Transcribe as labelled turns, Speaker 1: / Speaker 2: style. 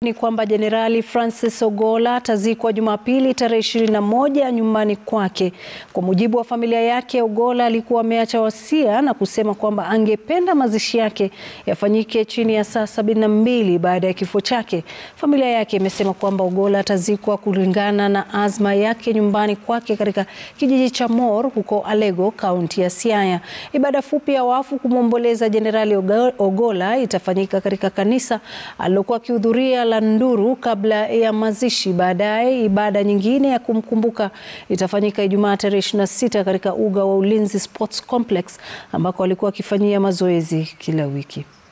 Speaker 1: Ni kwamba Jenerali Francis Ogolla atazikwa Jumapili tarehe 21 nyumbani kwake. Kwa mujibu wa familia yake, Ogolla alikuwa ameacha wasia na kusema kwamba angependa mazishi yake yafanyike chini ya saa sabini na mbili baada ya kifo chake. Familia yake imesema kwamba Ogolla atazikwa kulingana na azma yake nyumbani kwake katika kijiji cha Mor huko Alego, kaunti ya Siaya. Ibada fupi ya wafu kumwomboleza Jenerali Ogolla itafanyika katika kanisa alilokuwa akihudhuria la Nduru kabla ya mazishi. Baadaye ibada nyingine ya kumkumbuka itafanyika Ijumaa tarehe 26 katika uga wa Ulinzi Sports Complex ambako alikuwa akifanyia mazoezi kila wiki.